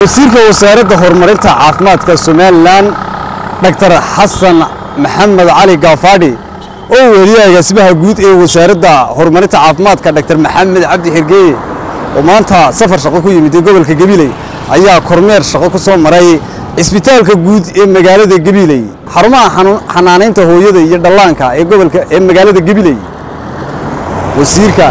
wasiirka wasaaradda horumarinta caafimaadka somalilan dhaktar xasan maxamed cali gaafaadhi oo weliya agaasimaha guud ee wasaaradda horumarinta caafimaadka dhaktar maxamed cabdi xirgeeye oo maanta safar shaqo ku yimid ee gobolka gabiley ayaa kormeer shaqo ku soo maray cisbitaalka guud ee magaalada gabiley xarumaha xanaanaynta hooyada iyo dhallaanka ee gobolka ee magaalada gabiley wasiirka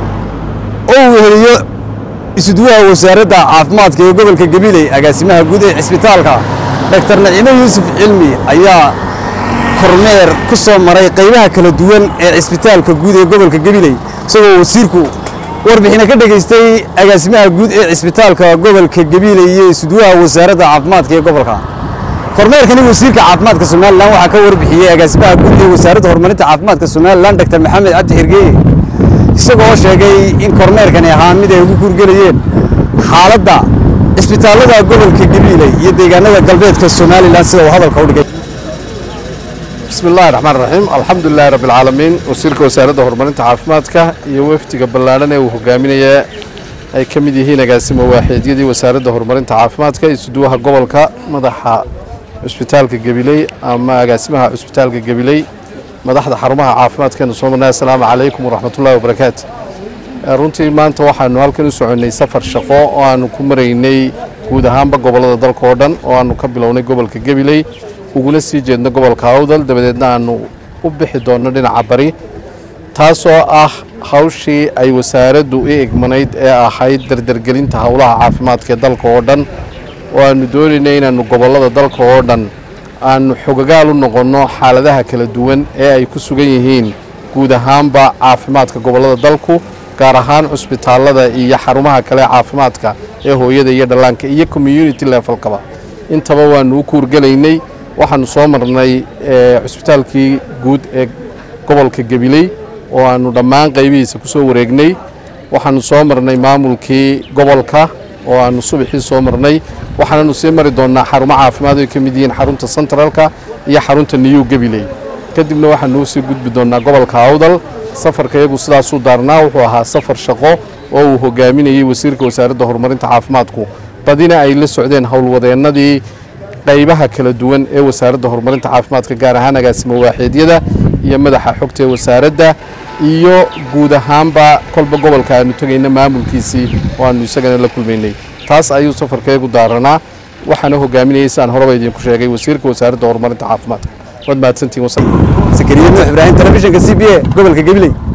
oo weheliyo isuduwaha wasaaradda caafimaadka ee gobolka gabiley agaasimaha guud ee cisbitaalka dhaktar naciimo yuusuf cilmi ayaa kormeer ku soo maray qaybaha kala duwan ee cisbitaalka guud ee gobolka gabiley isagoo wasiirku warbixina ka dhegaystay agaasimaha guud ee cisbitaalka gobolka gabiley iyo isuduwaha wasaaradda caafimaadka ee gobolka kormeerkani wasiirka caafimaadka somalilan waxaa ka warbixiyey agaasimaha guud ee wasaaradda horumarinta caafimaadka somalilan dhaktar maxamed cabdi xirgeeye isagoo sheegay in kormeerkani ahaa mid ay ugu kurgelayeen xaaladda cisbitaallada gobolka gabiiley iyo deegaanada galbeedka somalilan sida uu hadalka u dhigay bismi illahi raxmaan raxiim alxamdulilahi rabbi alcaalamiin wasiirka wasaaradda horumarinta caafimaadka iyo wafdiga ballaadhan ee uu hogaaminaya ay ka mid yihiin agaasimo waaxeedyadii wasaaradda horumarinta caafimaadka isuduwaha gobolka madaxa cusbitaalka gabiley ama agaasimaha cusbitaalka gabiley madaxda xarumaha caafimaadkeenu soo marnay assalaamu calaykum waraxmatullahi wabarakaatu runtii maanta waxaanu halkan u soconnay safar shaqo oo aanu ku maraynay guud ahaanba gobollada dalka oo dhan oo aanu ka bilownay gobolka gabiley uguna sii jeedno gobolka awdal dabadeedna aanu u bixi doonno dhinaca bari taasoo ah hawshii ay wasaaraddu i egmanayd ee ahayd dardargelinta howlaha caafimaadka ee dalka oo dhan oo aanu doonaynay inaannu gobollada dalka oo dhan aanu xogagaal u noqonno xaaladaha kala duwan ee ay ku sugan yihiin guud ahaanba caafimaadka gobollada dalku gaar ahaan cusbitaallada iyo xarumaha kale caafimaadka ee hooyada iyo dhallaanka iyo community levelkaba intaba waanu u kuurgelaynay waxaanu soo marnay cusbitaalkii guud ee gobolka gabiley oo aanu dhammaan qaybihiisa ku soo wareegnay waxaanu soo marnay maamulkii gobolka oo aanu subaxii soo marnay waxaananu sii mari doonnaa xarumo caafimaad ay ka mid yihiin xarunta centralka iyo xarunta new gabiley kadibna waxaanu usii gudbi doonnaa gobolka awdal safarka iyagu sidaasuu daarnaa wuxuu ahaa safar shaqo oo uu hogaaminayey wasiirka wasaaradda horumarinta caafimaadku badina ay la socdeen howlwadeennadii qaybaha kala duwan ee wasaaradda horumarinta caafimaadka gaar ahaan agaasimo waaxeedyada iyo madaxa xogta ee wasaaradda iyo guud ahaanba kolba gobolka aanu tegayna maamulkiisii oo aanu isagana la kulmaynay taas ayuu safarkeegu daaranaa waxaana hogaaminayay sidaan horeba idinku sheegay wasiirka wasaaradda horumarinta caafimaadka waad mahadsantihin sakariya nuux ibraahim telefishinka c b a gobolka gabiley